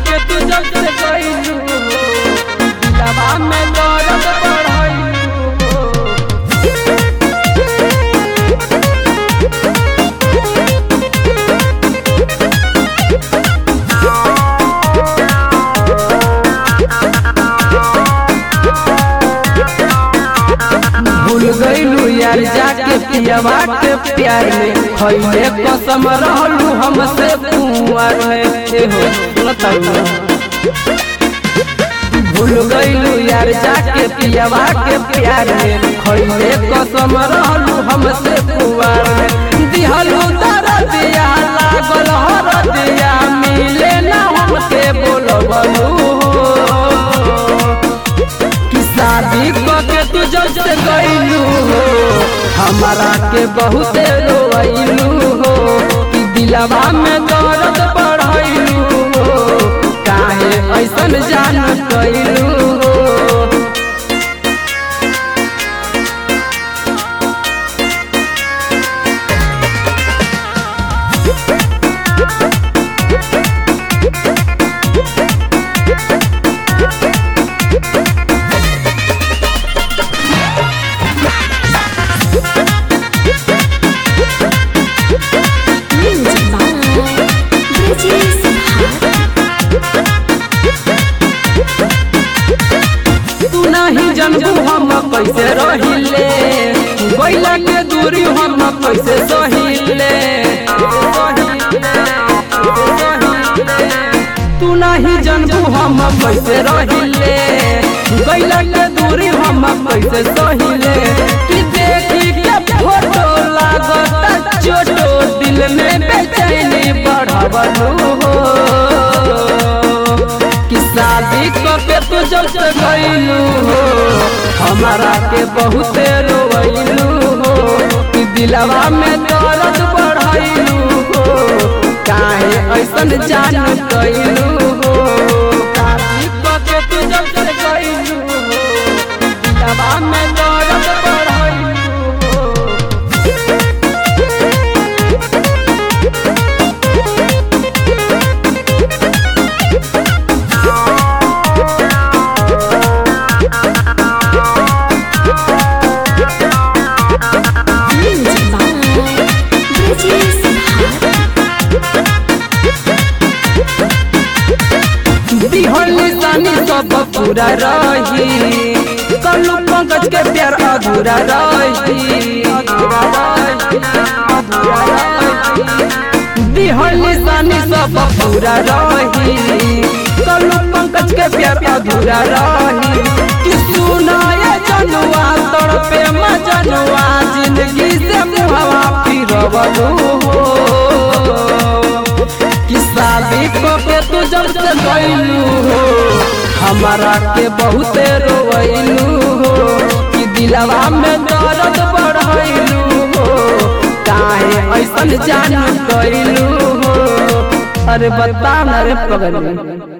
के तू जब से गइलू दिलवा में दर्द बढ़ाइलू भूल गईलू यार जाके पियवा के प्यार में खैले कसम रहलू हमसे कुंवर में ए हो सुनतारू भूल गईलू यार जाके पियवा के प्यार में खैले कसम रहलू हमसे कुंवर में दिहलू दरदिया लागल हरदिया मिले ना हमके बोलबलू कि शादी के तू जब से गईलू हो हमारा के बहुते रोइलू हो कि दिलवा में दर्द बढ़ैलू हो काहे ऐसन जान कैलू हो Music by Bridges तू नहीं जनबू हम कैसे रहिले बैला के दूरी हम कैसे सहिले तू नहीं जनबू हम कैसे रहिले बैला के दूरी हम कैसे सहिले कि देखी के फोटो लागत चोटो दिल में बेचैनी बढ़ावलू हो कि शादी के तू जब से गईलू हो हमारा के बहुते रोइलू हो कि दिलवा में दर्द बढ़ाइलू हो काहे ऐसन जान कैलू हो शादी के तू जब से गईलू हो दिलवा में दर्द बढ़ाइलू हो Music by Bridges दिहल निशानी सब पूरा रही कलू पंकज के प्यार अधूरा रही अधूरा रही, अधूरा रही। दिहल निशानी सब पूरा रही कलू पंकज के प्यार अधूरा रही कि सुनाए जनुआ तड़पे मजनुआ जिंदगी से मुहवा फिरवलू हो कि शादी के तू जब से गईलू हो हमारा के बहुते रोइलू हो कि दिलवा में दर्द बढ़ैलू हो काहे ऐसन जान कैलू हो अरे बता ना रे पगली